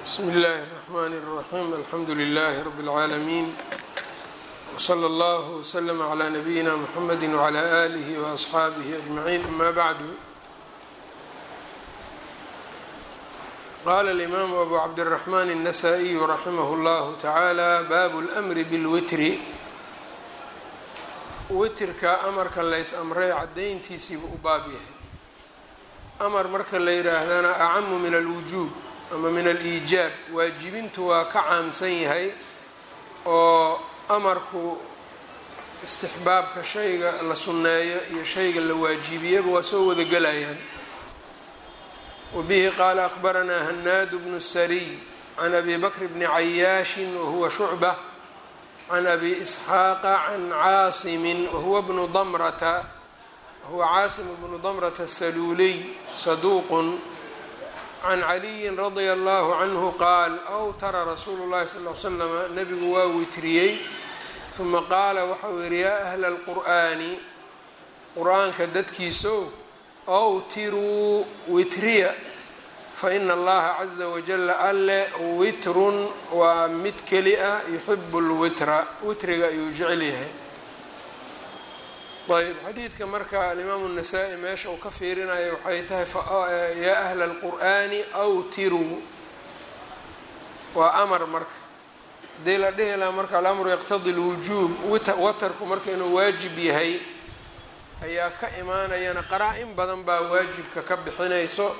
bsmi اllahi الرحmn الرaxيm alxamdu لlh rb العaalمين wslى اllه وslm عlى نabiyina mxamedi وعlى آlih وأصxaabih أجmaعin ama bعd qala الإmam abu cabdالرaحman النasائي raximah اllah taعalى bab اlأmri bاlwitri witrka amarka lays amray cadayntiisiiba u baab yahay amar marka la yidhaahdana acamu min alwujuub ama min aliijaab waajibintu waa ka caamsan yahay oo amarku istixbaabka shayga la sunneeyo iyo shayga la waajibiyaba waa soo wada gelayaan wabihi qaala akhbaranaa hanaadu bnu sariy can abi bakr bni cayaashin wahuwa shucbة can abi isxaaqa can caasimin wahuwa bnu damrata wahuwa caasim bnu damrata saluuliy saduuqun can caliyin radia allahu canhu qaal awtara rasuulu llahi sal l slama nabigu waa witriyey huma qaala waxau yihi yaa ahla alqur'aani qur-aanka dadkiisow awtiruu witriya faina allaha caza wajala alle witrun waa mid keli ah yuxibu lwitra witriga ayuu jecel yahay ayb xadiidka marka alimaamu الnasaa-i meesha uu ka fiirinayo waxay tahay yaa ahla اlqur'ani awtiruu waa amar marka haddii la dhihi laha marka alamru yaqtadi اlwujuub watarku marka inuu waajib yahay ayaa ka imaanayana qaraa-in badan baa waajibka ka bixinayso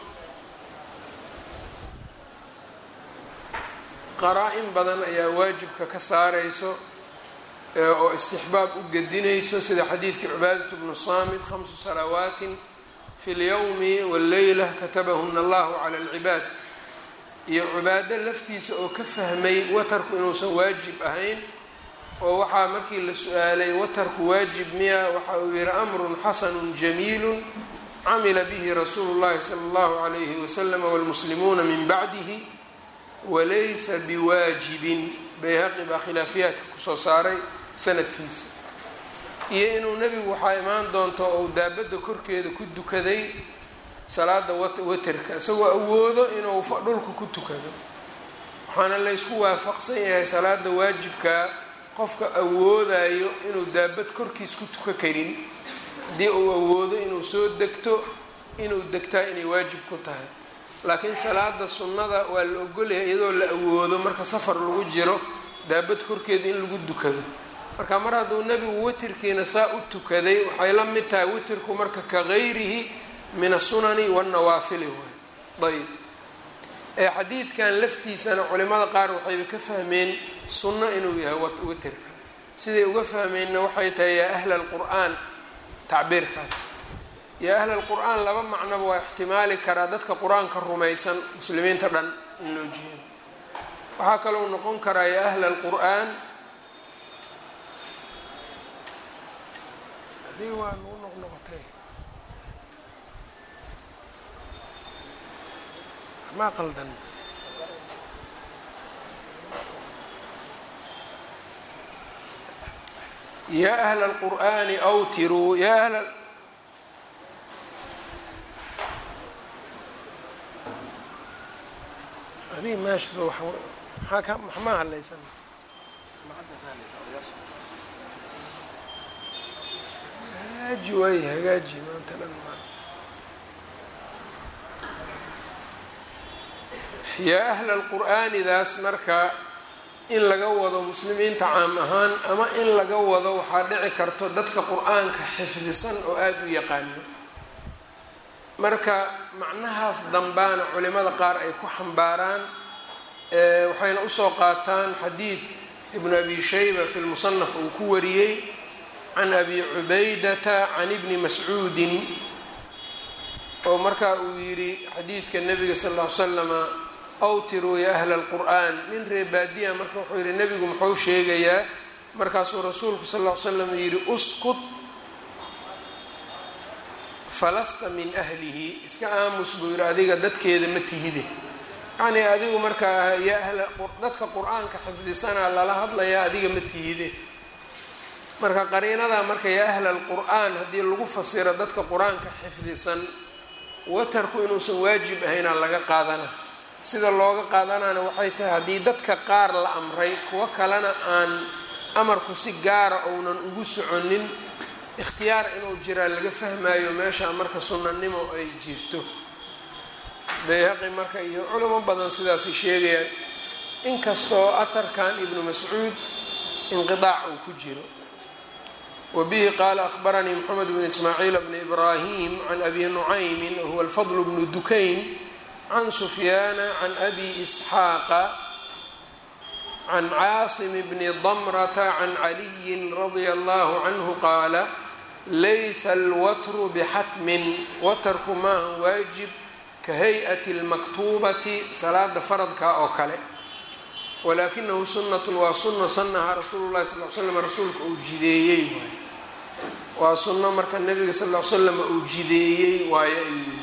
qaraa-in badan ayaa waajibka ka saarayso oo istixbaab u gedinayso sida xadiidkii cubaadat bnu saamit khamsu salawaatin fi lyowmi walleyla katabahuna allahu cala alcibaad iyo cibaado laftiisa oo ka fahmay watarku inuusan waajib ahayn oo waxaa markii la su-aalay watarku waajib miya waxa uu yihi amrun xasanu jamiilu camila bihi rasuulu llahi sala allahu alayhi waslama wاlmuslimuuna min bacdihi walaysa biwaajibin bayhaqi baa khilaafiyaadka kusoo saaray sanadkiisa iyo inuu nebigu waxaa imaan doonto ou daabadda korkeeda ku dukaday salaada waterka isagoo awoodo inuu dhulka ku tukado waxaana laysku waafaqsan yahay salaada waajibka qofka awoodayo inuu daabad korkiis ku tuka karin haddii uu awoodo inuu soo degto inuu degtaa inay waajib ku tahay laakiin salaada sunnada waa la ogolyahay iyadoo la awoodo marka safar lagu jiro daabad korkeeda in lagu dukado marka mar hadduu nebigu witirkiina saa u tukaday waxay la mid tahay witirku marka ka gayrihi min asunani wاnnawaafili waay ayb ee xadiidkan laftiisana culimada qaar waxayba ka fahmeen sunno inuu yahay witirka siday uga fahmeenna waxay tahay yaa ahla alqur'aan tacbiirkaas yaa ahla alqur'aan laba macnoba waa ixtimaali karaa dadka qur-aanka rumaysan muslimiinta dhan in loo jeedo waxaa kalou noqon karaa yaa ahla alqur'aan hadii waa nagu noqnoqotay maa qaldan yaa ahla alqur'aani awtiruu yaa ahla adig meesha maxaa ka maxmaa hadlaysan hagaaji waay hagaaji maanta dhan ma yaa ahla alqur'aanidaas marka in laga wado muslimiinta caam ahaan ama in laga wado waxaa dhici karto dadka qur-aanka xifdisan oo aada u yaqaano marka macnahaas dambaana culimada qaar ay ku xambaaraan waxayna usoo qaataan xadiid ibnu abi shayba fi lmusanaf uu ku wariyey can abi cubaydata can ibni mascuudin oo markaa uu yidhi xadiidka nabiga sal ll ly slama awtiruu ya ahla alqur'aan nin reebaadiya marka wuxuu yihi nebigu muxuu sheegayaa markaasuu rasuulku sal ll ly slam yidhi uskut falasta min ahlihi iska aamus buu yihi adiga dadkeeda ma tihide yacnii adigu markaa ya ahla dadka qur-aanka xifdisanaa lala hadlayaa adiga ma tihide marka qariinada marka ya ahla alqur'aan haddii lagu fasiro dadka qur-aanka xifdisan watarku inuusan waajib ahaynaa laga qaadana sida looga qaadanana waxay tahay haddii dadka qaar la amray kuwo kalena aan amarku si gaara ounan ugu soconin ikhtiyaar inuu jiraa laga fahmayo meesha marka sunnanimo ay jirto bayhaqi marka iyo culamo badan sidaasay sheegayaan inkastoo aharkan ibnu mascuud inqidaac uu ku jiro wa bihi qaala akhbaranii moxamed bn ismaaciil bni ibraahim can abi nucaymin wahuwa alfadl bnu dukayn can sufyaana can abi isxaaqa can caasim bni damrata can caliyin radia allahu canhu qaala laysa alwatru bixatmin watarku maaha waajib ka hay-ati lmaktuubati salaada faradka oo kale walaakinahu sunnatun waa sunna sanahaa rasuulu llahi sal l slam rasuulka uu jideeyey waay waa sunno marka nabiga sal l slam uu jideeyey waayo ayuu yiri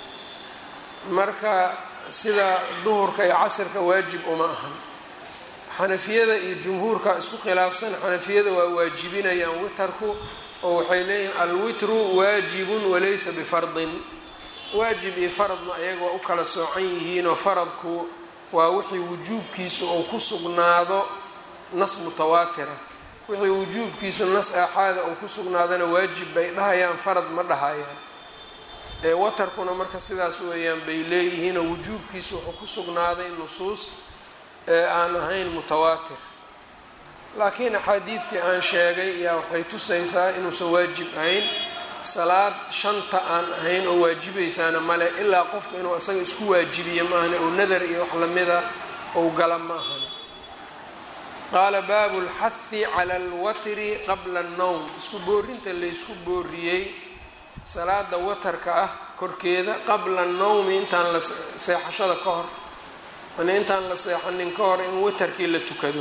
marka sida duhurka iyo casirka waajib uma ahan xanafiyada iyo jumhuurka isku khilaafsan xanafiyada waa waajibinayaan witarku oo waxay leeyihin alwitru waajibun walaysa bifardin waajib iyo faradna ayaga waa u kala soocan yihiinoo faradku waa wixii wujuubkiisu uu ku sugnaado nas mutawaatira wixii wujuubkiisu nas aaxaada uu ku sugnaadana waajib bay dhahayaan farad ma dhahayaan ee watarkuna marka sidaas weeyaan bay leeyihiinoo wujuubkiisu wuxuu ku sugnaaday nusuus ee aan ahayn mutawaatir laakiin axaadiidtii aan sheegay ayaa waxay tusaysaa inuusan waajib ahayn salaad shanta aan ahayn oo waajibaysaana male ilaa qofka inuu isaga isku waajibiyo maahane oo nadar iyo wax lamida ou gala ma ahane qaala baabu lxahi cala alwatri qabla annowm isku boorinta laysku booriyey salaada watarka ah korkeeda qabla annowmi intaan la seexashada ka hor yani intaan la seexanin ka hor in watarkii la tukado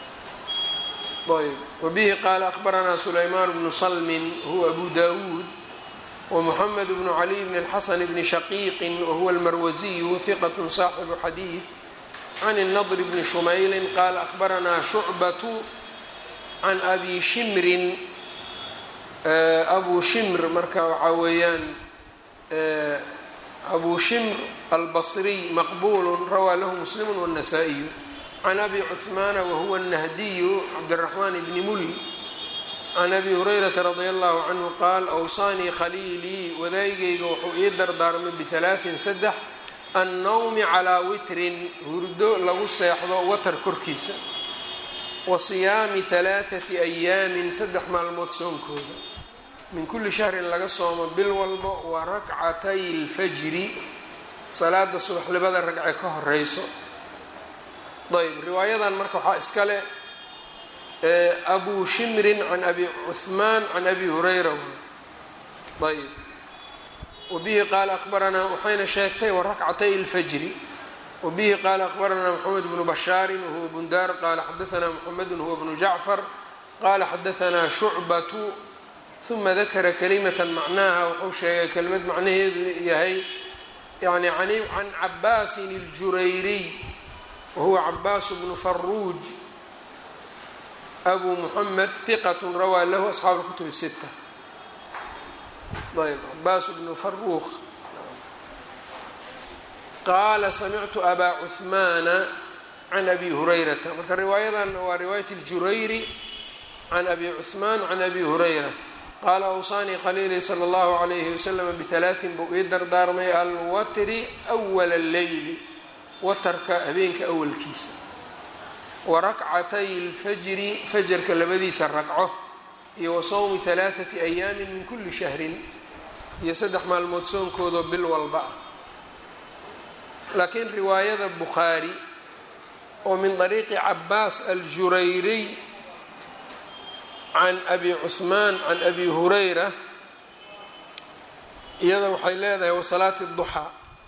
ayb wbihi qaala ahbaranaa sulaymaan bnu salmin huwa abu dawuud wmuxamed bnu caliy bn اlxasan bni shaqiiqin wahuwa almarwasiyu hiqat saaxibu xadiid can الnadr bni shumaylin qaala ahbaranaa shucbatu can abi shimrin abu shimr marka waxaa weeyaan abu shimr albasriy maqbulu rawaa lahu muslimu wالnasaa-iyu can abi cuhmaana wahuwa الnahdiyu cabdالraxmaan bni mul can abi hurayrata radi allahu canhu qaal awsaanii khaliilii wadaygayga wuxuu ii dardaarmay bihalaaثin saddex annowmi calaa witrin hurdo lagu seexdo watar korkiisa wa siyaami halaaثati ayaamin saddex maalmood soonkooda min kulli shahrin laga soomo bil walbo wa rakcatay اlfajri salaada subaxlibada ragce ka horeyso ayb riwaayadan marka waxaa iska leh abu shimrin can abi cuhmaan can abi hurayra ayb wabihi qaala abaranaa waxayna sheegtay warakcatay اlfajri wabihi qaala akhbaranaa mxamed bnu bashaarin wahuwa bundaar qaala xadaanaa mxamedu huwa bnu jacfar qaala xadaanaa shucbatu uma dakara kalimata macnaha wuxuu sheegay kelimad macnaheedu yahay yani can cabaasin اljurayriy wahuwa cabaas bnu faruuj abu muxamed hiqat rawaa lahu asxaabu اlkutub الsita ayb cabaas bnu faruuq qaala samictu abaa cuhmaana can abi hurayrata marka riwaayadan waa riwaayat اljurayri can abi cuhmaan can abi hurayra qaala awsaanii khaliili salى اllahu عalayhi waslama bihalaaثin buu ii dardaarmay alwatri أwala اleyli watarka habeenka awalkiisa wa rakcatay اlfajri fajarka labadiisa ragco iyo wa sawmi halaaثati ayaamin min kuli shahrin iyo saddex maalmood soonkoodoo bil walba ah laakiin riwaayada bukhaari oo min طariiqi cabaas aljurayriy can abi cuثmaan can abi hurayra iyada waxay leedahay wasalaati الduxaa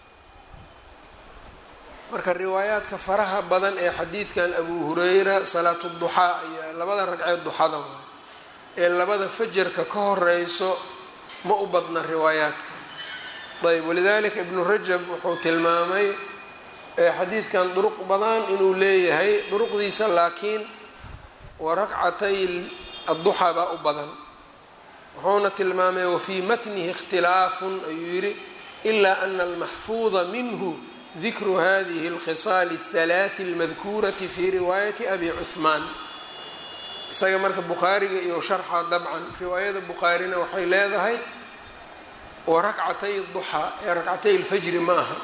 marka riwaayaadka faraha badan ee xadiidkan abu hurayra salaatu duxaa ayaa labada ragceed duxada waay ee labada fajarka ka horeyso ma u badna riwaayaadka ayb walidalika ibnu rajab wuxuu tilmaamay xadiidkan duruq badan inuu leeyahay duruqdiisa laakiin wa rakcatay adduxaa baa u badan wuxuuna tilmaamay wafii matnihi ikhtilaafun ayuu yidhi ilaa ana almaxfuuda minhu dikru hadihi اlkhisaali الhalaaثi اlmadkuurati fi riwaayati abi cuhmaan isaga marka bukhaariga iyo sharxa dabcan riwaayada bukhaarina waxay leedahay wa rakcatay duxaa ee rakcatay اlfajri ma aha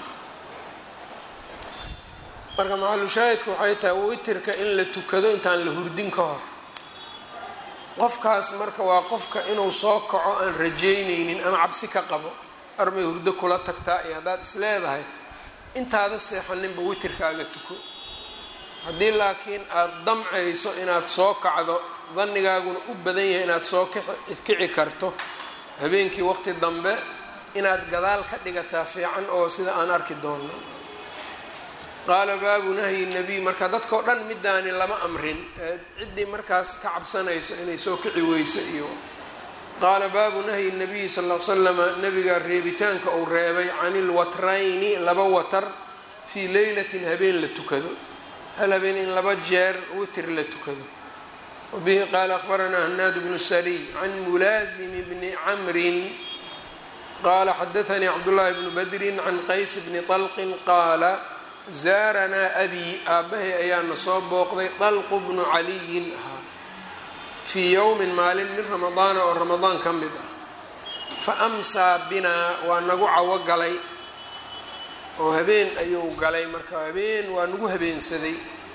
marka macalushaahidka waxay tahay witirka in la tukado intaan la hurdin ka hor qofkaas marka waa qofka inuu soo kaco aan rajeyneynin ama cabsi ka qabo armay hurdo kula tagtaa iyo haddaad is leedahay intaada seexaninba witirkaaga tuko haddii laakiin aada damcayso inaad soo kacdo dannigaaguna u badan yahay inaad soo kici karto habeenkii waqti dambe inaad gadaal ka dhigataa fiican oo sida aan arki doonno qaala baabu nahyi nabiy marka dadkao dhan midaani lama amrin ciddii markaas ka cabsanayso inay soo kici weyso iyo qaala baabu nahyi nabiyi sal l slama nabiga reebitaanka uu reebay can ilwatrayni laba watar fii leylatin habeen la tukado hal habeen in laba jeer witr la tukado wabihi qaala akhbaranaa hanaad bnu sariy can mulaazimi bni camrin qaala xadaanii cabdullaahi bnu badrin can qays bni طalqin qaala zaaranaa abi aabbahay ayaana soo booqday dalqu bnu caliyin ahaa fii yowmin maalin min ramadaana oo ramadaan ka mid ah fa amsaa binaa waa nagu cawo galay oo habeen ayuu galay marka habeen waa nagu habeensaday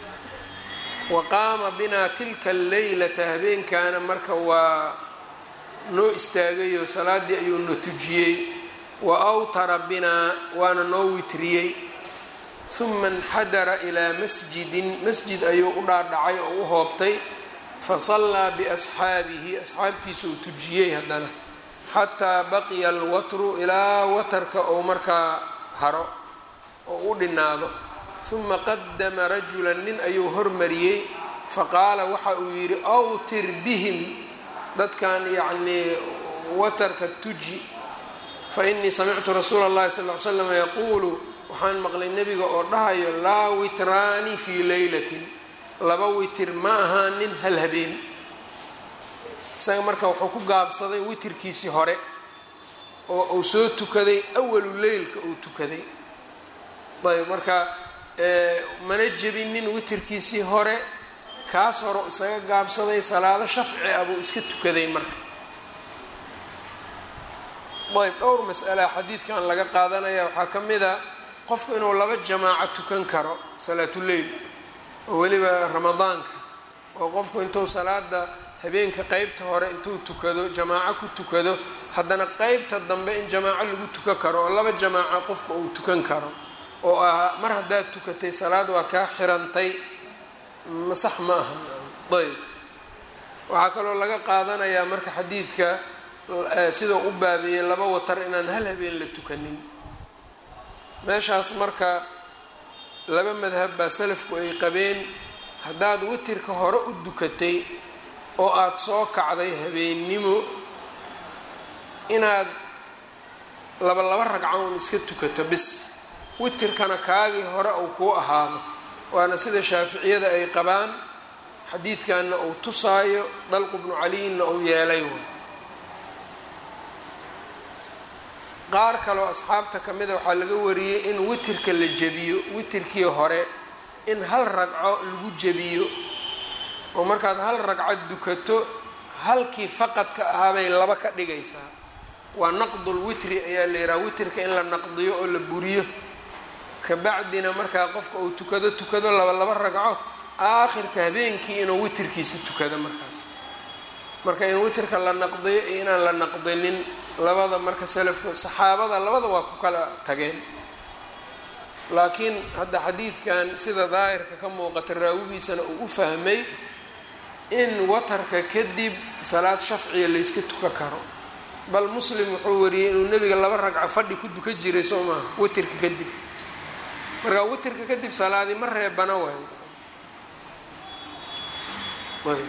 wa qaama binaa tilka alleylata habeenkaana marka waa noo istaagayoo salaaddii ayuu na tujiyey wa awtara binaa waana noo witriyey uma inxadara ilaa masjidin masjid ayuu u dhaadhacay oo u hoobtay fasallaa biasxaabihi asxaabtiisa uu tujiyey haddana xataa baqiya alwatru ilaa watarka ou markaa haro oo u dhinaado uma qadama rajulan nin ayuu hormariyey faqaala waxa uu yidhi awtir bihim dadkan yacnii watarka tuji fainii samictu rasuula اllahi sal ly slam yaquulu waxaan maqlay nebiga oo dhahayo laa witraani fii leylatin laba witir ma ahaanin hal habeen isaga marka wuxuu ku gaabsaday witirkiisii hore oo uu soo tukaday awalu leylka uu tukaday ayb marka mana jebinin witirkiisii hore kaas hore isaga gaabsaday salaado shafci ah buu iska tukaday marka ayb dhowr mas'ala xadiidkan laga qaadanaya waxaa ka mid a qofku inuu laba jamaaco tukan karo salaatuleyl oo weliba ramadaanka oo qofku intuu salaada habeenka qeybta hore intuu tukado jamaaco ku tukado haddana qeybta dambe in jamaaco lagu tukan karo oo laba jamaaco qofka uu tukan karo oo ah mar haddaad tukatay salaad waa kaa xirantay masax ma aha ayb waxaa kaloo laga qaadanayaa marka xadiidka sidoo u baabeeyey laba watar inaan hal habeen la tukanin meeshaas marka laba madhab baa salafku ay qabeen haddaad witirka hore u dukatay oo aada soo kacday habeennimo inaad laba laba ragco un iska tukato bis witirkana kaagii hore uu kuu ahaado waana sida shaaficiyada ay qabaan xadiidkanna uu tusaayo dalqu bnu caliyinna uu yeelay way qaar kaloo asxaabta ka mida waxaa laga wariyey in witirka la jebiyo witirkii hore in hal ragco lagu jebiyo oo markaad hal ragco dukato halkii faqadka ahaabay laba ka dhigaysaa waa naqdul witri ayaa la yidhaha witirka in la naqdiyo oo la buriyo kabacdina markaa qofka uu tukado tukado laba laba ragco aakhirka habeenkii inuu witirkiisa tukado markaas marka in witirka la naqdiyo iyo inaan la naqdinin labada marka salafka saxaabada labada waa ku kala tageen laakiin hadda xadiidkan sida daahirka ka muuqata raawigiisana uu u fahmay in watarka kadib salaad shafciya layska tuka karo bal muslim wuxuu wariyey inuu nebiga laba ragco fadhi ku duka jiray soo maaha witirka kadib marka witirka kadib salaadii ma reebana waay ayb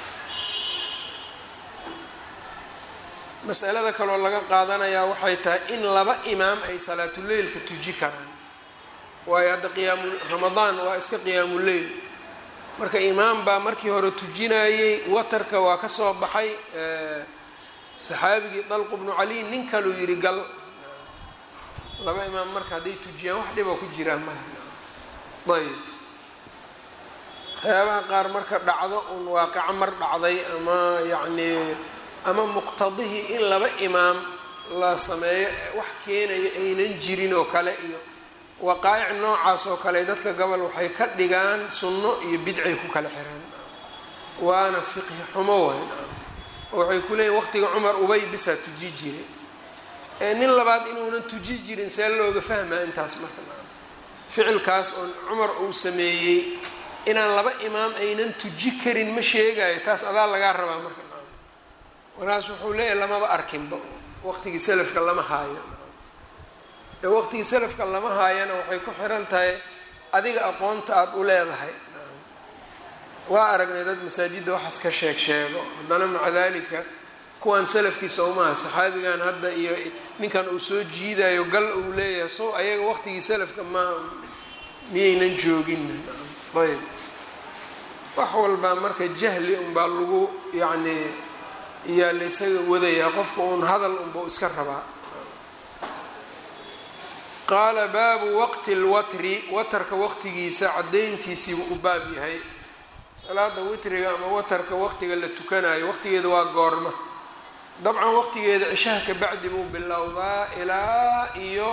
masalada kaloo laga qaadanayaa waxay tahay in laba imaam ay salaatuleylka tuji karaan waayo hadda qiyaamu ramadaan waa iska qiyaamuleyl marka imaam baa markii hore tujinayey watarka waa ka soo baxay saxaabigii dalqu bnu cali nin kaluu yidhi gal laba imaam marka hadday tujiyaan wax dhiboo ku jiraan male ayb waxyaabaha qaar marka dhacdo un waaqico mar dhacday ama yacnii ama muqtadihii in laba imaam la sameeyo wax keenaya aynan jirin oo kale iyo waqaa'ic noocaas oo kale dadka gobol waxay ka dhigaan sunno iyo bidcay ku kala xiraan waana fiqhi xumo wayn waxay ku leeyihin waqtiga cumar ubay bisaa tuji jiray ee nin labaad inuunan tuji jirin see looga fahmaa intaas marka ficilkaas oo cumar uu sameeyey inaan laba imaam aynan tuji karin ma sheegayo taas adaa lagaa rabaa marka walaas wuxuu leeyahay lamaba arkinba waqtigii salafka lama haayo ee waqtigii salafka lama haayana waxay ku xiran tahay adiga aqoonta aada u leedahay waa aragnay dad masaajidda waxaas ka sheeg sheego haddana maca dalika kuwan salafkiisa umaha saxaabigan hadda iyo ninkan uu soo jiidayo gal uu leeyahay so ayaga waqtigii salafka ma miyaynan joogin ayb wax walbaa marka jahli unbaa lagu yacni iyaa la ysaga wadayaa qofka uun hadal unbau iska rabaa qaala baabu waqti lwatri watarka waqtigiisa caddayntiisiibuu u baab yahay salaada witriga ama watarka waqtiga la tukanayo waqtigeeda waa goorma dabcan waqtigeeda cishaha ka bacdi buu bilowdaa ilaa iyo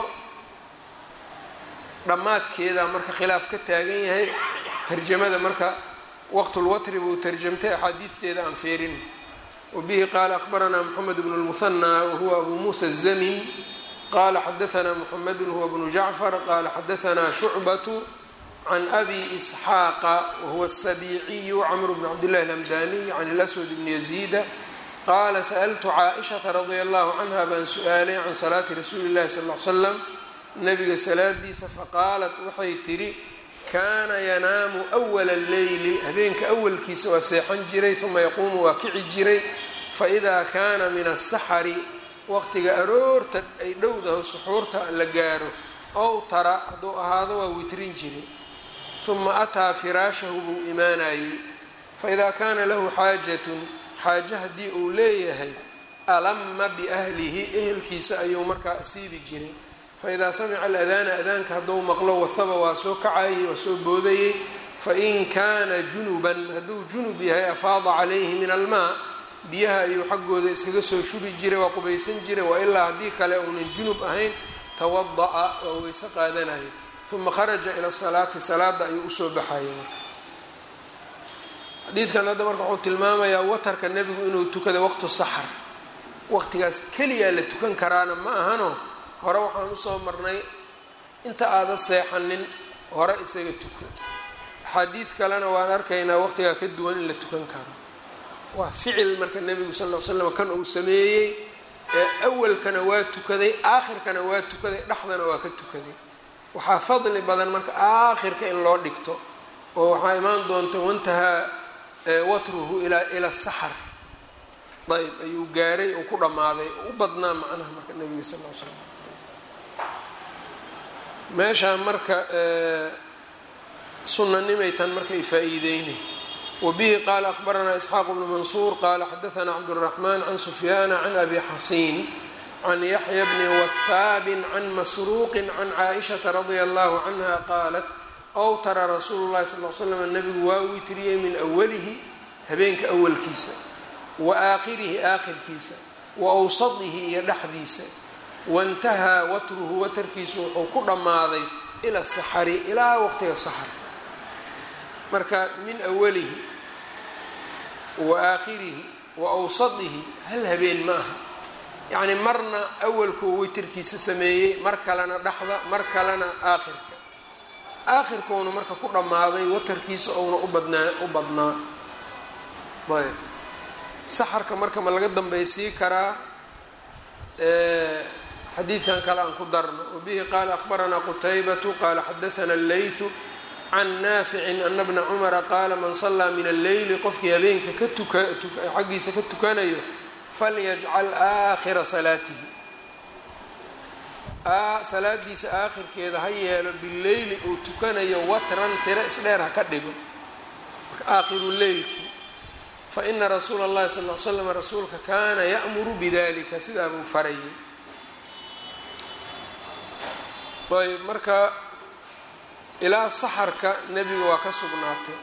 dhammaadkeeda marka khilaaf ka taagan yahay tarjamada marka waqtulwatri buu tarjamtay axaadiidteeda aan feerin wabihi qaala akhbaranaa moxamed bnu lmuhanaa wahuwa abu muusa azamin qala xadaanaa moxamedu huwa bnu jacfar qala xadaanaa shucbatu can abi isxaaqa wahuwa asabiiciyu camr bn cabdillahi alamdaniy can اlaswad bni yaziida qaala sa'altu caaishata radia allahu canha baan su-aalay can salaati rasuuli llahi sal l slam nabiga salaadiisa faqaalat waxay tidhi kaana yanaamu awala alleyli habeenka awalkiisa waa seexan jiray uma yaquumu waa kici jiray faidaa kaana min asaxari waqtiga aroorta ay dhowdaho suxuurta la gaaro ow tara hadduu ahaado waa witrin jiray uma ataa firaashahu buu imaanayey faidaa kaana lahu xaajatun xaajo haddii uu leeyahay alama biahlihi ehelkiisa ayuu markaa asiibi jiray faidaa samica aladaana adaanka hadduu maqlo wahaba waa soo kacayey waa soo boodayey fain kaana junuban hadduu junub yahay afaada calayhi min almaa biyaha ayuu xaggooda iskaga soo shubi jiray waa qubaysan jiray wa ilaa haddii kale uunan junub ahayn tawada'a waa weyse qaadanaya uma kharaja ila salaati salaada ayuu usoo baxayay marka xadiidkan hadda marka wuxuu tilmaamayaa watarka nebigu inuu tukada waqtu saxar waqtigaas keliyaa la tukan karaana ma ahano hore waxaan usoo marnay inta aada seexanin hore isaga tuko axaadiid kalena waan arkaynaa waqtigaa ka duwan in la tukan karo waa ficil marka nebigu sal ll ly slam kan uu sameeyey ee awalkana waa tukaday aakhirkana waa tukaday dhexdana waa ka tukaday waxaa fadli badan marka aakhirka in loo dhigto oo waxaa imaan doonta wantahaa watruhu ilaa ila saxar ayb ayuu gaaray oo ku dhammaaday u badnaa macnaha marka nebiga sal l slam meeshaan marka sunanimay tan marka ay faa-iideynay wabihi qaala akhbaranaa isxaaq bnu mansuur qaala xadaanaa cabduraxmaan can sufyaana can abi xasiin can yaxya bni wahaabin can masruuqin can caaishata radia allahu canha qaalat awtara rasuulu llahi sal l slam nabigu waa witriyey min awalihi habeenka awalkiisa wa aakhirihi aakhirkiisa wa awsadihi iyo dhexdiisa waintahaa watruhu watarkiisu wuxuu ku dhammaaday ila saxari ilaa waqtiga saxarka marka min awalihi wa aakhirihi wa awsadihi hal habeen ma aha yacni marna awalkuu witirkiisa sameeyey mar kalena dhexda mar kalena aakhirka aakhirkuuna marka ku dhammaaday watarkiisa ouna u badnaa u badnaa ayb saxarka marka ma laga dambaysii karaa xadiidkan kale aan ku darno wabihi qaala akhbaranaa qutaybatu qaala xadaana allaythu can naaficin ana bna cumara qaala man sallaa min alleyli qofkii habeenka ka tuka xaggiisa ka tukanayo falyajcal aakhira salaatihi salaadiisa aakhirkeeda ha yeelo bileyli uu tukanayo watran tiro isdheer ha ka dhigo aakhiru leylkii faina rasuula اllahi sal l slam rasuulka kaana ya'muru bidalika sidaa buu farayay ayb marka ilaa saxarka nebiga waa ka sugnaatay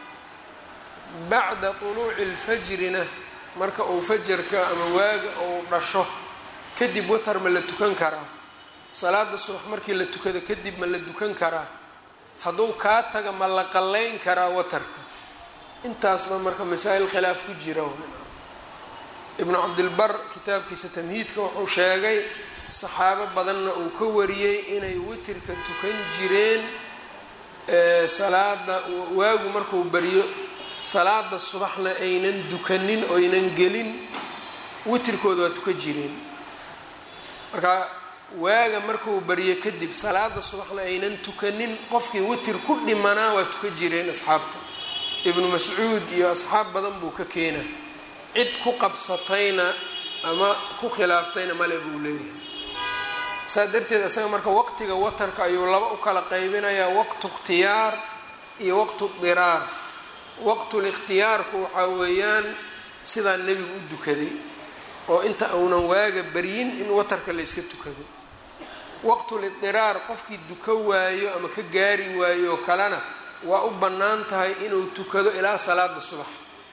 bacda طuluuci اlfajrina marka uu fajarka ama waaga uu dhasho kadib watar ma la tukan karaa salaada subax markii la tukada kadib ma la dukan karaa hadduu kaa taga ma la qallayn karaa watarka intaasba marka masaa-il khilaaf ku jira ibnu cabdilbar kitaabkiisa tamhiidka wuxuu sheegay saxaabo badanna uu ka wariyey inay witirka tukan jireen salaada waagu markuu bariyo salaada subaxna aynan dukanin oynan gelin witirkooda waa tukan jireen marka waaga markuu bariyo kadib salaada subaxna aynan tukanin qofkii witir ku dhimanaa waa tukan jireen asxaabta ibnu mascuud iyo asxaab badan buu ka keena cid ku qabsatayna ama ku khilaaftayna male buu leeyahay saa darteed isaga marka waqtiga watarka ayuu laba u kala qaybinayaa waqtu ikhtiyaar iyo waqtu diraar waqtul ikhtiyaarku waxaa weeyaan sidaa nebigu u dukaday oo inta uunan waaga baryin in watarka la yska tukado waqtul idiraar qofkii duka waayo ama ka gaari waayo oo kalena waa u bannaan tahay inuu tukado ilaa salaada subax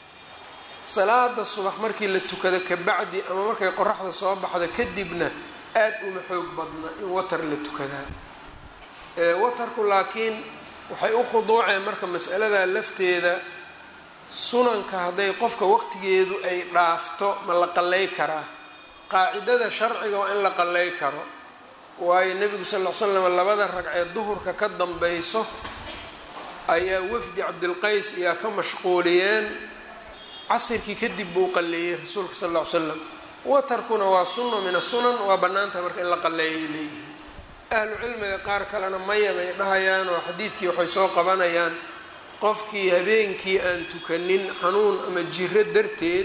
salaada subax markii la tukado kabacdi ama markay qoraxda soo baxda kadibna aada uma xoog badna in watar la tukadaa watarku laakiin waxay u khuduuceen marka mas'alada lafteeda sunanka hadday qofka waqtigeedu ay dhaafto ma la qallay karaa qaacidada sharciga waa in la qallay karo waayo nebigu sal ll slam labada ragcee duhurka ka dambayso ayaa wafdi cabdilqays ayaa ka mashquuliyeen casirkii kadib buu qalleeyey rasuulka sal ll ly slam watarkuna waa sunno min asunan waa bannaantahay marka in la qalleeyay leeyihin ahlu cilmiga qaar kalena maya bay dhahayaan oo xadiidkii waxay soo qabanayaan qofkii habeenkii aan tukanin xanuun ama jiro darteed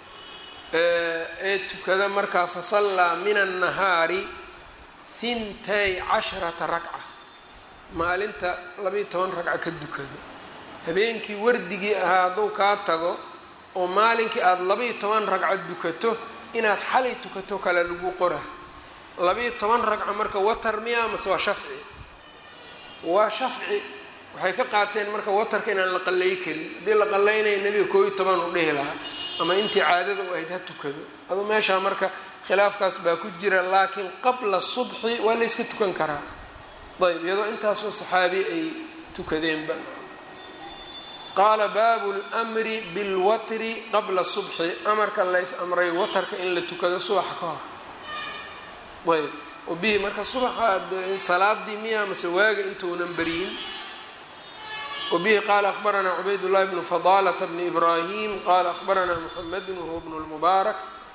ee tukada markaa fasallaa min annahaari hintay casharata ragca maalinta labayo toban ragca ka dukado habeenkii wardigii ahaa hadduu kaa tago oo maalinkii aada labayo toban ragca dukato inaad xalay tukato kale lagu qora labayo toban ragca marka watar miya mase waa shafci waa shafci waxay ka qaateen marka watarka inaan la qallay karin haddii la qallaynaya nebiga koo iyo toban u dhihi lahaa ama intii caadada u ahayd ha tukado adu meeshaa marka khilaafkaas baa ku jira laakiin qabla subxi waa la yska tukan karaa ayb iyadoo intaasoo saxaabi ay tukadeenba qaala baabu lmri bilwatri qabla subxi amarka lays amray watarka in la tukado subaxa ka hor ayb bihi marka subaxa salaadii miya mase waaga intuunan beriyin wbihi qaala akhbaranaa cubayd llahi bnu fadalata bni ibrahim qala akhbaranaa muxamedu wahuwa bnu lmubaarak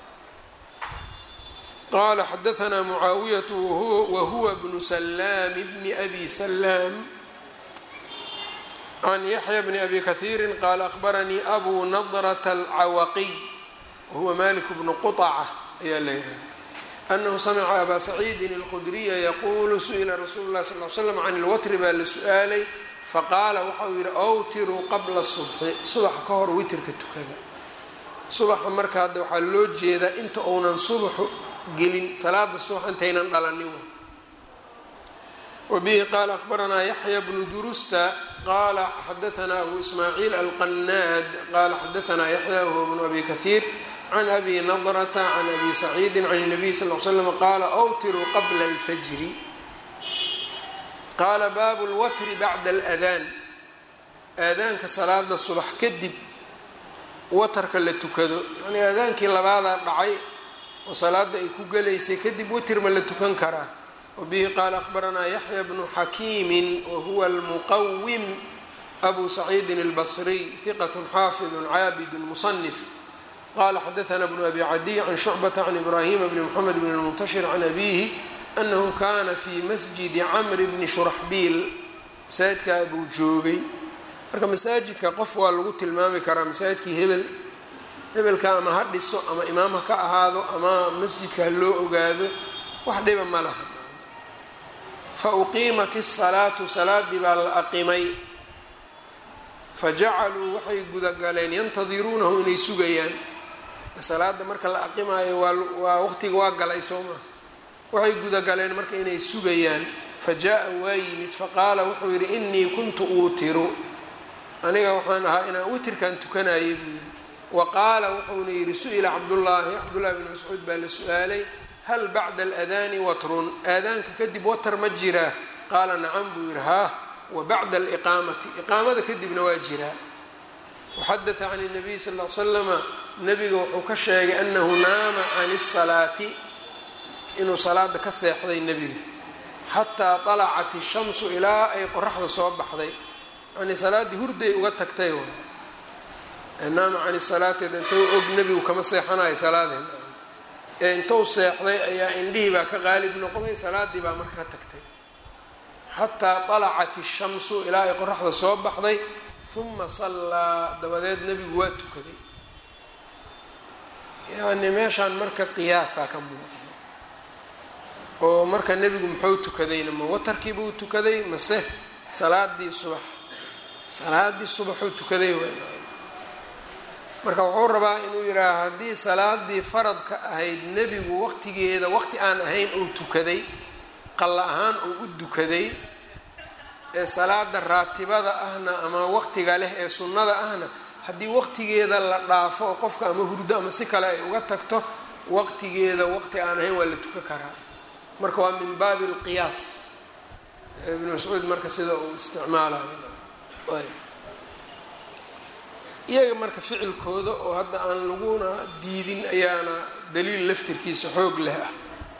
qala xadaanaa mucaawiyatu wahuwa bnu salaam bni abi salaam can yaxya bni abi kahiiri qaala akhbaranii abu nadrata alcawaqiy wahuwa malik bnu quطca ayaa la yidhaha anahu samica abaa saciidin اlkhudriya yaquulu su-ila rasuulu lahi sal l slam can ilwatri baa la su-aalay faqaala waxa uu yidhi awtiruu qabla subxi subaxa ka hor witirka tukada subaxa marka hadda waxaa loo jeedaa inta uunan subaxu gelin salaada subax intaynan dhalanin wabihi qaala akhbaranaa yaxya bnu durusta qaala xadaanaa abu ismaaciil alqanaad qaala xadaanaa yaxya wahuwa bnu abi kahiir can abi nadrata can abi saciidin can nabiy sal l slam qaala awtiruu qabla alfajri qaala baabu lwatri bacda aladaan aadaanka salaada subax kadib watarka la tukado yacnii aadaankii labaadaa dhacay oo salaada ay ku gelaysay kadib watir ma la tukan karaa wabihi qaala akhbaranaa yaxya bnu xakiimin wahuwa almuqawim abu saciidin albasriy hiqat xaafidu caabid musanif qala xadaana bnu abi cadiy can shucbata can ibraahima bni mxamed bn lmuntashir can abihi anahu kana fi masjidi camri bni shuraxbiil masaajidkaa buu joogay marka masaajidka qof waa lagu tilmaami karaa masaajidkii hebel hebelka ama ha dhiso ama imaam ha ka ahaado ama masjidka ha loo ogaado wax dhiba ma laha fa uqiimat isalaatu salaadii baa la aqimay fajacaluu waxay gudagaleen yantadiruunahu inay sugayaan salaada marka la aqimaayo waa waa waqtiga waa galay soo maha waxay gudagaleen marka inay sugayaan fa jaa-a waa yimid faqaala wuxuu yidhi inii kuntu uutiru aniga waxaan ahaa inaan witirkan tukanayay buu yidhi wa qaala wuxuuna yidhi su-ila cabdullaahi cabdullahi bn mascuud baa la su-aalay hal bacda aladaani watrun aadaanka kadib watar ma jiraa qaala nacam buu yidhi haah wa bacda aliqaamati iqaamada kadibna waa jiraa waxadaa can nabiy sal l slama nabiga wuxuu ka sheegay anahu naama can salaati inuu salaada ka seexday nebiga xataa alacat ishamsu ilaa ay qoraxda soo baxday yani salaaddii hurday uga tagtay waay naama can salaati isagoo og nebigu kama seexanayo salaadeen ee intuu seexday ayaa indhihii baa ka qaalib noqday salaaddii baa marka ka tagtay xataa alacat ishamsu ilaa ay qoraxda soo baxday uma sallaa dabadeed nebigu waa tukaday yani meeshaan marka qiyaasaa ka muuqda oo marka nebigu muxuu tukadayna ma watarkiibuu tukaday mase salaadii subax salaadii subaxuu tukaday w marka wuxuu rabaa inuu yidhaaha haddii salaadii faradka ahayd nebigu waqtigeeda waqti aan ahayn uu tukaday qalla ahaan uu u dukaday ee salaada raatibada ahna ama waqtiga leh ee sunnada ahna haddii waqtigeeda la dhaafo oo qofka ama hurdo ama si kale ay uga tagto waqtigeeda waqti aan ahayn waa la tukan karaa marka waa min baabi alqiyaas ibn mascuud marka sida uu isticmaalayo iyaga marka ficilkooda oo hadda aan laguna diidin ayaana daliil laftirkiisa xoog leh ah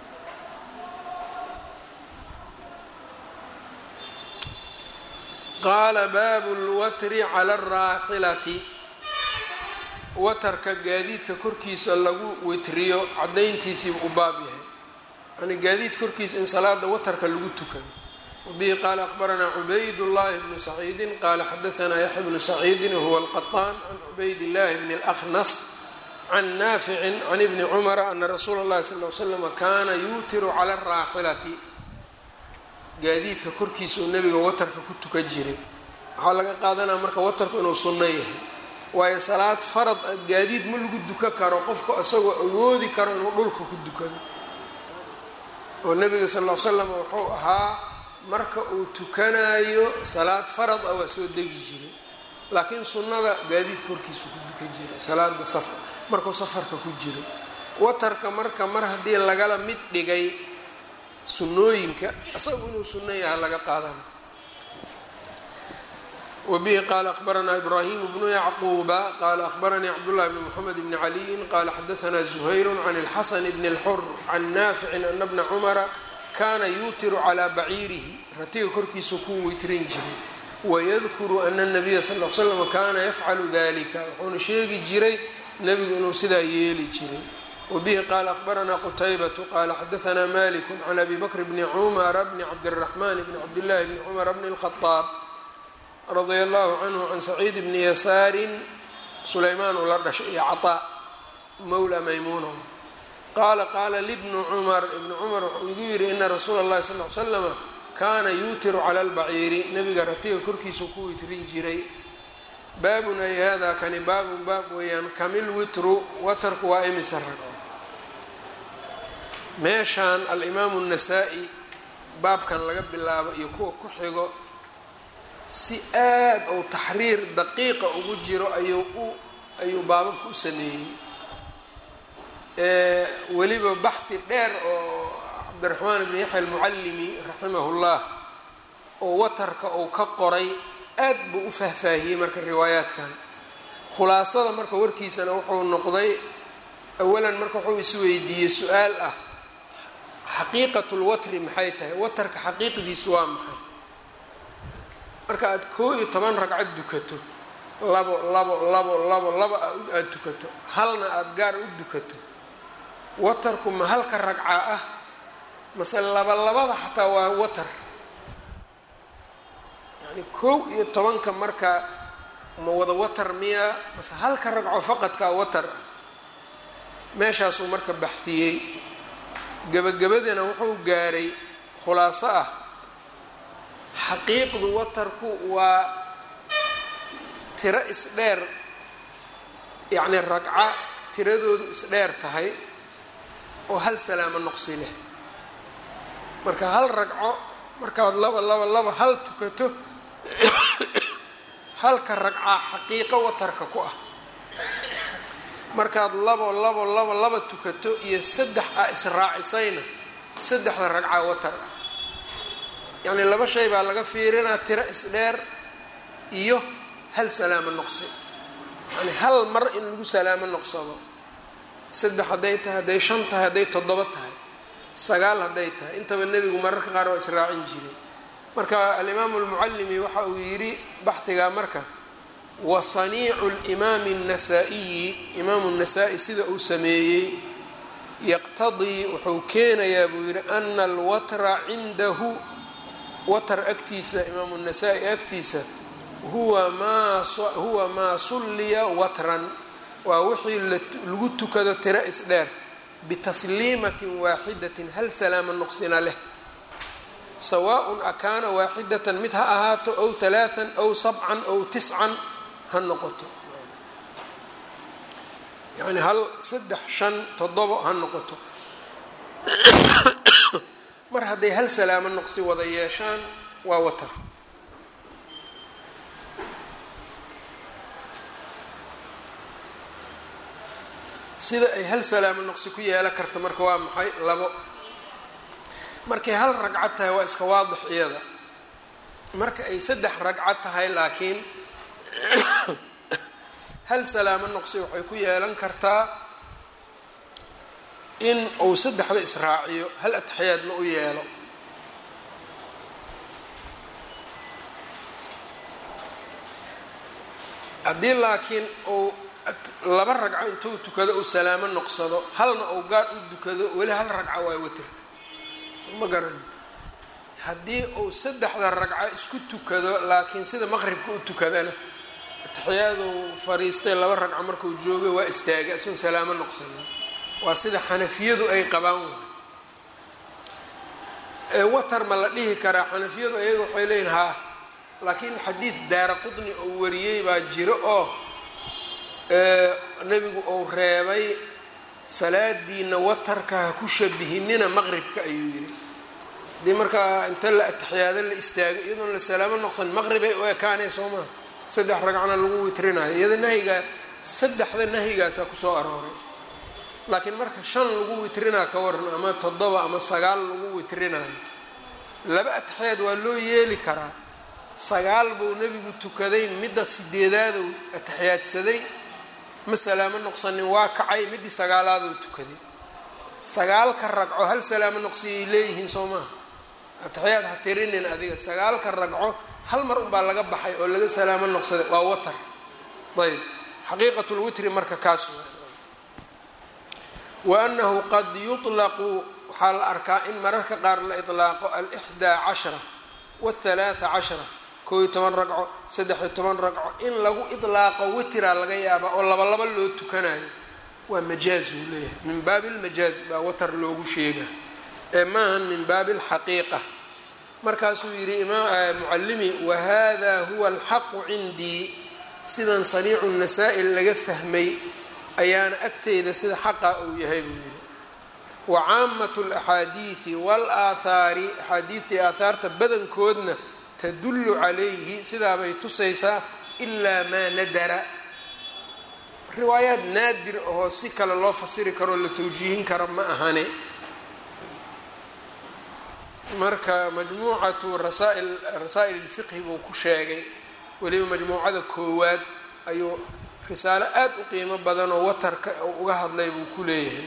qaala baabu lwatri cala alraaxilati watarka gaadiidka korkiisa lagu witriyo cadayntiisiiba u baab yahay yani gaadiid korkiisa in salaada watarka lagu tukado wabihi qaala akhbaranaa cubayd llahi bnu saciidin qaala xadaanaa yaxya bnu saciidin wahuwa alqaطaan can cubayd llahi bni اlأkhnas can naaficin can ibni cumara ana rasuula اllahi sal l slama kaana yuutiru cala alraaxilati gaadiidka korkiisa uu nebiga watarka ku tukan jiray waxaa laga qaadanaya marka watarku inuu sunno yahay waayo salaad farad a gaadiid ma lagu duka karo qofku isagoo awoodi karo inuu dhulka ku dukado oo nebiga sal l slam wuxuu ahaa marka uu tukanayo salaad farad ah waa soo degi jiray laakiin sunnada gaadiidka korkiisa ku dukan jiray salaada safar markuu safarka ku jiro watarka marka mar haddii lagala mid dhigay sunooyinka isagu inuu sunno yaha laga qaadana wabihi qaala akhbaranaa ibraahimu bnu yacquuba qaala akhbaranii cabdullahi bni moxamed bni caliyin qaala xadaanaa zuhayru can اlxasan bni اlxur can naaficin ana bna cumara kaana yuutiru calaa baciirihi ratiga korkiisa ku witrin jiray wayadkuru ana nabiya sal l slam kaana yafcalu dalika wuxuuna sheegi jiray nebigu inuu sidaa yeeli jiray wbihi qaala akhbaranaa qutaybatu qaala xadaanaa maliku can abi bakr bni cumara bni cabdiraxman bni cabdillahi bni cumara bni اlkhadaab radia allahu canhu can saciid bni yasaarin sulaymaan uu la dhashay iyo caطaa mowla maymuuna qaala qaala libnu cumar ibnu cumar wuxuu igu yihi ina rasuula اllahi sal l slama kaana yuutiru cala albaciiri nebiga ratiga korkiisa ku witrin jiray baabun ay hada kani baabun baab weeyaan kamil witru watarku waa imisa ragco meeshaan alimaamu الnasaa-i baabkan laga bilaabo iyo kuwa ku xigo si aad ou taxriir daqiiqa ugu jiro ayuu u ayuu baababka u sameeyey weliba baxhi dheer oo cabdiraxmaan ibn yaxya almucallimi raximah اllah oo watarka uu ka qoray aad buu u fahfaahiyey marka riwaayaadkan khulaasada marka warkiisana wuxuu noqday awalan marka wuxuu isweydiiyey su-aal ah xaqiiqatu lwatri maxay tahay watarka xaqiiqdiisu waa maxay marka aada koo iyo toban ragcad dukato labo labo labo labo laba aada dukato halna aada gaar u dukato watarku ma halka ragca ah mase laba labada xataa waa watar yani kow iyo tobanka marka ma wada watar miya mase halka ragco faqadkaa watar ah meeshaasuu marka baxiyey gebagabadina wuxuu gaaray khulaaso ah xaqiiqdu watarku waa tiro isdheer yacni ragca tiradoodu isdheer tahay oo hal salaamo noqsi leh marka hal ragco markaad laba laba laba hal tukato halka ragcaa xaqiiqo watarka ku ah markaad labo labo labo laba tukato iyo saddex a israacisayna saddexda ragcaa watar ah yacnii laba shay baa laga fiirinaa tiro isdheer iyo hal salaamo noqsi yani hal mar in lagu salaamo noqsado saddex hadday tahay hadday shan tahay hadday toddoba tahay sagaal hadday tahay intaba nebigu mararka qaar waa israacin jiray marka alimaamu almucallimi waxa uu yidhi baxhigaa marka wa saniicu limaami الnasaa-iyi imaamu الnasaa-i sida uu sameeyey yaqtadii wuxuu keenayaa buu yidhi ana alwatra cindahu watar agtiisa imaamu الnasaa-i agtiisa huwa maa huwa maa sulliya watran waa wixii lagu tukado tiro isdheer bitasliimatin waaxidatin hal salaama noqsina leh sawaaءun akaana waaxidatan mid ha ahaato ow halaaan ow sabcan ow tiscan ha noqoto yani hal saddex shan toddobo ha noqoto mar hadday hal salaamo noqsi wada yeeshaan waa watar sida ay hal salaamo noqsi ku yeelan karta marka waa maxay labo markay hal ragcad tahay waa iska waadix iyada marka ay saddex ragcad tahay laakiin hal salaamo noqsi waxay ku yeelan kartaa in uu saddexda israaciyo hal ataxiyaadna u yeelo haddii laakiin uu laba ragco intuu tukado uu salaamo noqsado halna uu gaar u dukado weli hal ragco waa waterka ma garan haddii uu saddexda ragco isku tukado laakiin sida maqribka u tukadana ataxiyaadu fariistay laba ragco markuu joogay waa istaagay isagoon salaamo noqsanin waa sida xanafiyadu ay qabaan watar ma la dhihi karaa xanafiyadu ayaga waxay leeyihin haa laakiin xadiid daara qudni oo wariyey baa jiro oo nebigu uu reebay salaadiina watarka ha ku shabihinina maqribka ayuu yidhi hadii markaa inta la ataxiyaado la istaago iyadoon la salaamo noqsan maqribay u ekaanay soo maha saddex ragcona lagu witrinayo iyada nahyigaa saddexda nahyigaasaa kusoo arooray laakiin marka shan lagu witrinaa ka waran ama toddoba ama sagaal lagu witrinayo laba ataxiyaad waa loo yeeli karaa sagaal buu nebigu tukaday midda sideedaaduu ataxiyaadsaday ma salaamo noqsanin waa kacay middii sagaalaaduu tukaday sagaalka ragco hal salaamo noqsiyay leeyihiin soo maaha ataxiyaad ha tirinin adiga sagaalka ragco hal mar unbaa laga baxay oo laga salaamo noqsaday waa watar ayb xaqiiqat lwitri marka kaas wa anahu qad yuطlaqu waxaa la arkaa in mararka qaar la iطlaaqo alixdaa cashra wاthalaatha cashra koo iyo toban ragco saddex-iyo toban ragco in lagu iطlaaqo witraa laga yaaba oo laba laba loo tukanayo waa majaaz uu leeyahay min baabi اlmajaaz baa watar loogu sheega ee maahan min baabi اlxaqiiqa markaasuu yidhi mucalimi wahada huwa alxaqu cindii sidan saniicu nasaa-il laga fahmay ayaana agteyda sida xaqa uu yahay buu yidhi wa caamatu alaxaadiidi walaathaari axaadiidta iyo aahaarta badankoodna tadullu calayhi sidaabay tusaysaa ilaa maa nadara riwaayaad naadir ahoo si kale loo fasiri karoo la tawjiihin kara ma ahane marka majmuucatu rasaa'il rasaa'il ilfiqhi buu ku sheegay weliba majmuucada koowaad ayuu risaalo aada u qiimo badan oo watarka uga hadlay buu ku leeyahay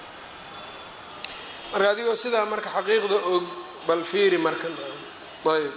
marka adigoo sidaa marka xaqiiqda og bal fiiri marka ayb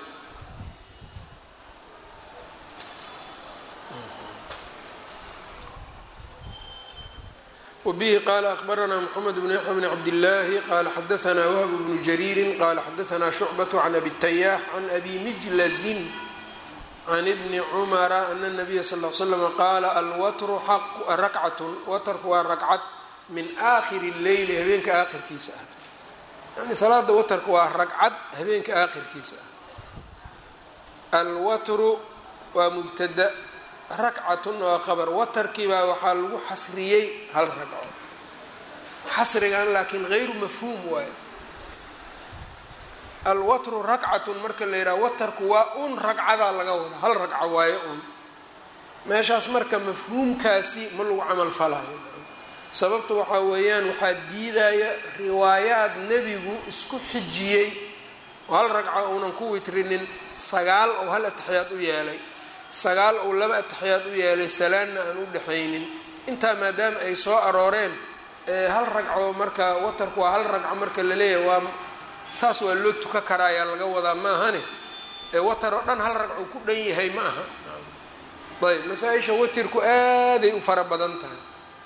wbihi qala akhbarana mxamed bn yaxya bn cabdillaahi qala xadaana wahb bnu jariiri qala xadaana shucbaة can abi tayax can abi mijlazin can ibni cumara ana nabiya sal l slam qaala alwatru rakcatun watarku waa ragcad min aakhiri leyli habeenka aakhirkiisa ah yani salaada watarka waa ragcad habeenka aakhirkiisa ah alwatru waa mubtada rakcatun waa qabar watarkiibaa waxaa lagu xasriyey hal ragco xasrigan laakiin hayru mafhuum waayo alwatru rakcatun marka la yidhaha watarku waa un ragcadaa laga wada hal ragca waayo un meeshaas marka mafhuumkaasi ma lagu camal falayo sababta waxaa weeyaan waxaa diidaya riwaayaad nebigu isku xijiyey oo hal ragca uunan ku witrinin sagaal ou hal ataxiyaad u yeelay sagaal ou laba ataxiyaad u yeelay salaanna aan u dhexaynin intaa maadaama ay soo arooreen hal ragco marka watarku waa hal ragco marka la leeyahay waa saas waa loo tuka karaa ayaa laga wadaa maahane ee watar oo dhan hal ragco ku dhan yahay ma aha ayb masaa-isha watirku aaday u fara badan tahay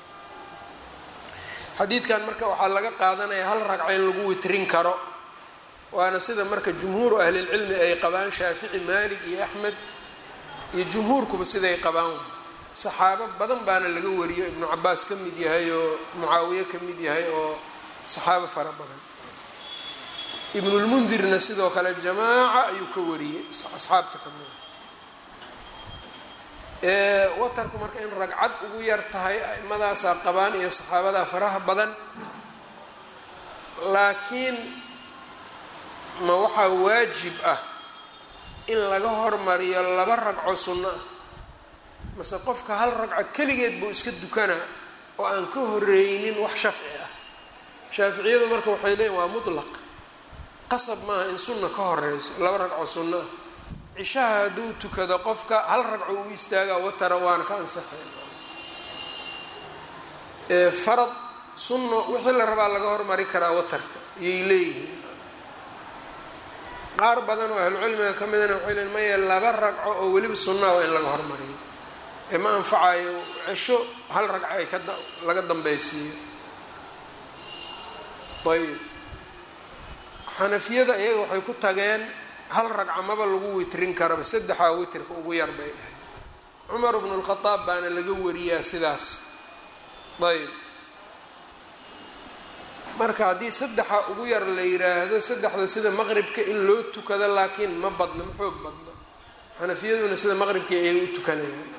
xadiidkan marka waxaa laga qaadanaya hal ragco in lagu witrin karo waana sida marka jumhuuru ahlilcilmi ay qabaan shaafici maalik iyo axmed iyo jumhuurkuba siday qabaan saxaabo badan baana laga wariyo ibnu cabaas ka mid yahay oo mucaawiye ka mid yahay oo saxaabo fara badan ibnulmundirna sidoo kale jamaaca ayuu ka wariyey asxaabta ka mida watarku marka in ragcad ugu yar tahay a'imadaasaa qabaan iyo saxaabadaa faraha badan laakiin ma waxaa waajib ah in laga hormariyo laba ragco sunno ah mase qofka hal ragco keligeed buu iska dukanaa oo aan ka horeynin wax shafci ah shaaficiyadu marka waxay leeyiin waa mutlaq qasab maaha in sunna ka horeyso laba ragco sunno ah cishaha hadduu tukado qofka hal ragco uu istaagaa watara waana ka ansaxayn farad sunno wixii la rabaa laga hormari karaa watarka iyay leeyihiin qaar badan oo ahlucilmiga ka midana waxay leeyiin maya laba ragco oo weliba sunnaa waa in laga hormariyo ee ma anfacayo cisho hal ragco ay ka laga dambeysiiyo ayb xanafiyada iyaga waxay ku tageen hal ragca maba lagu witrin karaba saddexaa witrka ugu yar bay dhahay cumar bnu lkhadaab baana laga wariyaa sidaas ayb marka haddii saddexa ugu yar la yiraahdo saddexda sida maqribka in loo tukado laakiin ma badno ma xoog badno xanafiyaduna sida maqribkii ayay u tukanayaan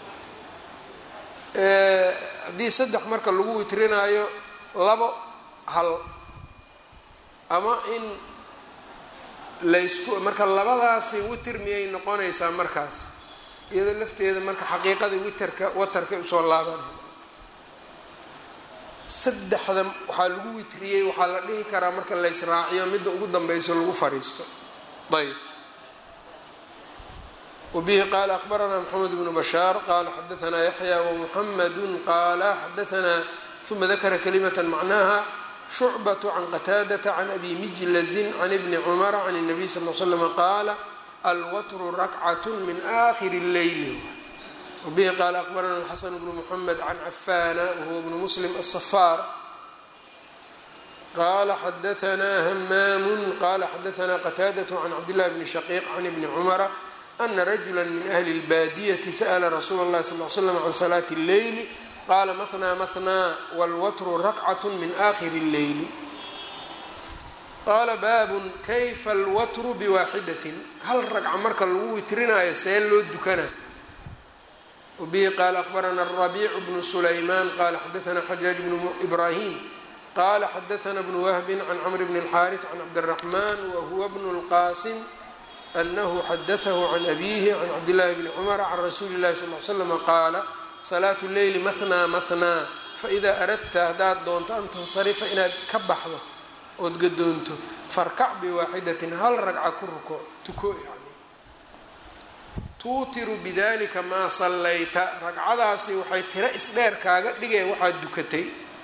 haddii saddex marka lagu witrinaayo labo hal ama in laysku marka labadaasi witer miyay noqonaysaa markaas iyadoo lafteeda marka xaqiiqada witerka watarka usoo laabanay saddexda waxaa lagu witriyey waxaa la dhihi karaa marka la ysraaciyo midda ugu danbeyso lagu fariisto ayb wabihi qaala akhbaranaa maxamed bnu bashaar qaala xadaanaa yaxya wamuxamadu qaala xadaanaa uma dakara kalimata macnaha shucbaة can qataadata can abi mijlazin can ibni cumara can الnabiy sal l slm qaala alwatru rakcat min akhiri اleyli wbihi qaala akbarana alxasan bnu mxamed can cafana wahuwa bnu muslim aلصafaar qala xadaanaa hamaamu qala xadaanaa qataadaة can cabdillahi bni shaqiiq can ibni cumara ana rajula min ahli اlbaadiyati sa'la rasuula اllahi sal l slam can salaati اlleyli qaala mahnaa mahnaa wاlwatru rakcat min akhiri اlleyli qaala baabun kayfa alwatru biwaaxidatin hal ragca marka lagu witrinaayo see loo dukanaa wbihi qaala akbarana الrabiic bnu sulayman qala xadaana xajaaj bnu ibrahim qala xadaana bnu wahbi can cmr bn اlxariث can cabdالraxman wahuwa bnu اlqasim anahu xadaثahu can abihi can cabdillahi bni cumara can rasuuli اlahi sal l slm qaala salaatu leyli mahnaa mahnaa faإida aradta haddaad doonto an tansarifa inaad ka baxdo ood gadoonto farkac biwaaxidatin hal ragca ku ruko tuko yani tuutiru bidalika maa sallayta ragcadaasi waxay tiro isdheer kaaga dhigeen waxaad dukatay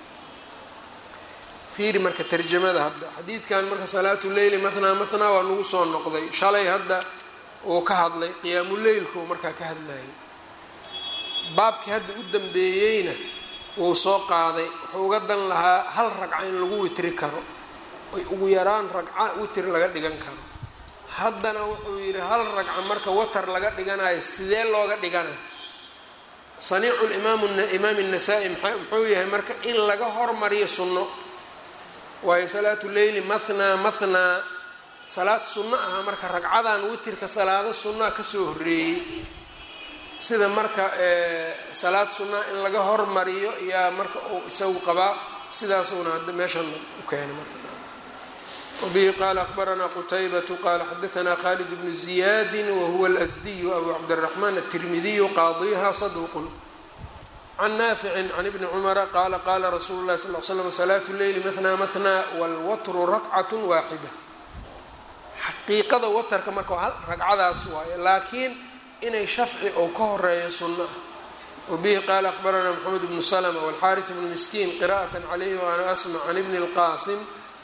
fiiri marka tarjamada hadda xadiidkan marka salaatu leyli mahnaa mahnaa waa nagu soo noqday shalay hadda uu ka hadlay qiyaamuleylka uu markaa ka hadlayay baabkii hadda u dambeeyeyna wuu soo qaaday wuxuu uga dan lahaa hal ragca in lagu witri karo oy ugu yaraan ragca witr laga dhigan karo haddana wuxuu yidhi hal ragca marka watar laga dhiganayo sidee looga dhiganayo saniicu imaam الnasaa-i muxuu yahay marka in laga hormariyo sunno waayo salaatu leyli mahnaa mahnaa salaad sunno aha marka ragcadan witirka salaado sunnaa kasoo horeeyey sida marka salaad sunnaa in laga hormariyo yaa marka uu isagu qabaa sidaasuuna hadda meeshan u keenay marka wbihi qala akbaranaa qutaybatu qala xadaanaa khalid bnu ziyadi wahuwa اlasdiyu abu cabdالraxman aلtirmidiyu qaadiha saduuqun can naaficin can ibni cumara qaala qaala rasuulu lahi sal l slam salaatu leyli mahnaa mahnaa wاlwatru rakcat waaxida xaqiiqada watarka marka hal ragcadaas waaye laakiin inay shafci ou ka horeeyo sunno ah wabihi qaala akbaranaa mxamed bnu slma wاlxaaris bnu miskiin qira'at calayhi waana asmc can ibni اlqaasim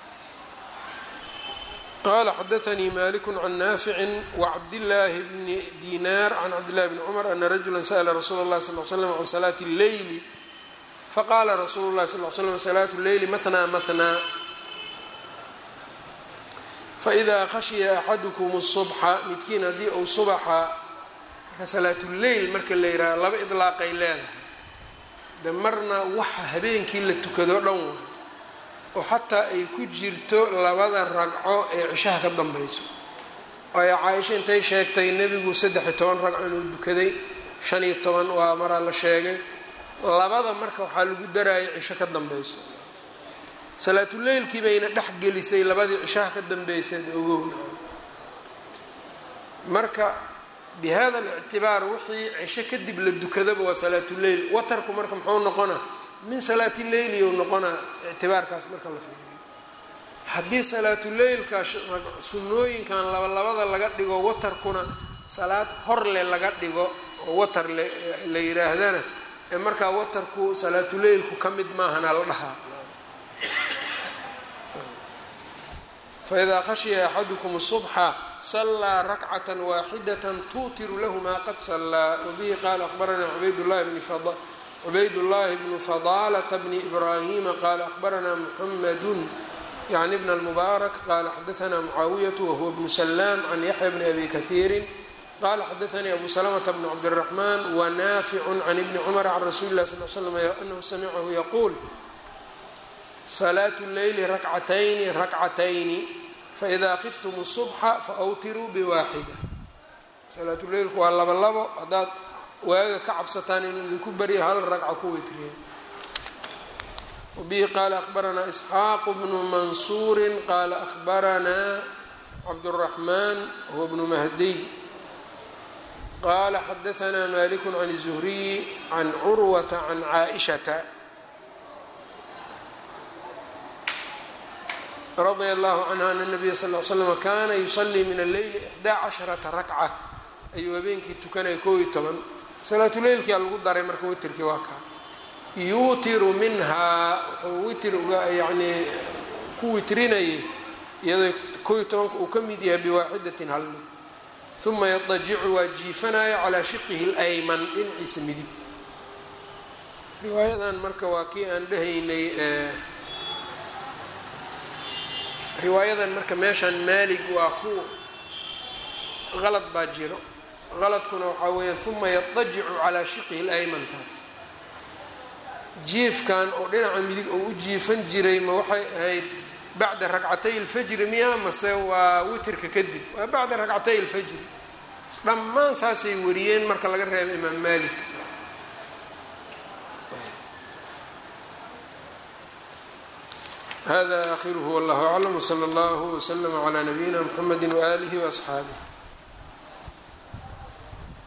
qala xadaanii malik can naafici wacabdillaahi bni dinaar can cabdillahi bni cumar ana rajula sa'la rasuula اllahi sal l slam can salaati اlleyli faqala rasuulu llahi sal l slam salaatu leyli mahnaa mahnaa faidaa khashiya axadukum الصubxa midkiin haddii uu subaxa marka salaatuleyl marka la yidhaha laba idlaaqay leedahay de marna waxa habeenkii la tukado dhan waay oo xataa ay ku jirto labada ragco ee cishaha ka dambayso waayo caaisha intay sheegtay nebigu saddex-iyo toban ragco inuu dukaday shan iyo toban waa maraa la sheegay labada marka waxaa lagu darayay cisho ka dambayso salaatuleylkii bayna dhex gelisay labadii cishaha ka dambayseed ogowna marka bi hada alictibaar wixii cisho kadib la dukadaba waa salaatuleyl watarku marka muxuu noqona min salaati leyli ou noqonaa ictibaarkaas marka la fiiriyo haddii salaatuleylka sunnooyinkan labalabada laga dhigo watarkuna salaad horle laga dhigo oo watar la yidhaahdana ee markaa watarku salaatuleylku ka mid maahana la dhahaa faidaa khashiya axadukum الصubxa salaa rakcata waaxidata tuutiru lahu ma qad salaa wabihi qaala akhbaranaa cubaydاllahi bni cubayd llahi bnu fadalata bni ibrahima qaala ahbaranaa muxamadu yani bn اlmubaarak qaala xadaanaa mucaawiyatu wahuwa bnu salaam can yaxya bni abi kahiiri qala xadaanii abu salamta bn cabdالraxman wanaaficu can ibni cumar can rasuuli lah sal slam anahu samicahu yaquul salaatu leyli rakcatayni rakcatayni faإida khiftum الصubxa faawtiruu bwaaxida salaatuleylku waa labo labo haddaad waaga ka cabsataan inuu idinku baryo hal ragca ku witriyo wabihi qaala ahbaranaa isxaaq bnu mansuuri qaala ahbaranaa cabdالraxman huwa bnu mahdiy qaala xadaanaa malik can الzuhriyi can curwata can caaئishata radia allahu canha ana nabiya sal l slm kaana yusalii min alleyli ixdaa casharata rakca ayuu habeenkii tukanaya koo iyo toban salaatuleylkia lagu daray marka witirkii waa kaa yuutiru minhaa wuxuu witir uga yanii ku witrinayay iyadoo koo iyo tobanka uu ka mid yahay biwaaxidatin hal mid uma yadajicu waa jiifanaya calaa shiqihi اlayman dhinaciisa midig riwaayadan marka waa kii aan dhehaynay riwaayadan marka meeshaan maalig waa ku qalad baa jiro qaladkuna waxaa weeyaan uma yadajicu calaa shiqihi layman taas jiifkan oo dhinaca midig oo u jiifan jiray ma waxay ahayd bacda ragcatay اlfajri miya mase waa witirka kadib waa bacda ragcatay اlfajri dhammaan saasay wariyeen marka laga reebo imaam malik hada akhiruhu wallahu aclam wslى اllah wslm عlى nabiyina mxamedi waalihi وaصxaabih